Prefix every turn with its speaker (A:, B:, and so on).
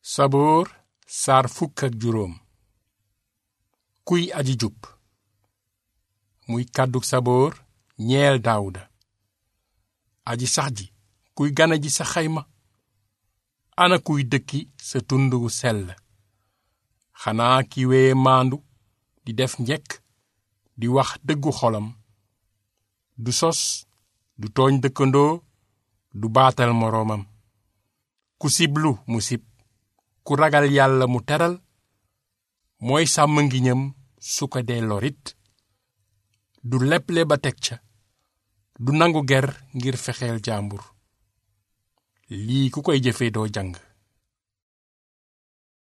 A: saboor saar fukk ak juróom kuy aji jub muy kàddug saboor ñeel daawuda aji sax ji kuy gana ji sa xayma ana kuy dëkki sa tund wu sell xanaa ki wee maandu di def njekk di wax dëggu xolam du sos du tooñ dëkkandoo du baatal moroomam ku siblu mu sib ku ragal yàlla mu teral mooy sàmm ngiñam su ko dee lorit du leble ba teg ca du nangu ger ngir fexeel jàmbur lii ku koy jëfe doo jàng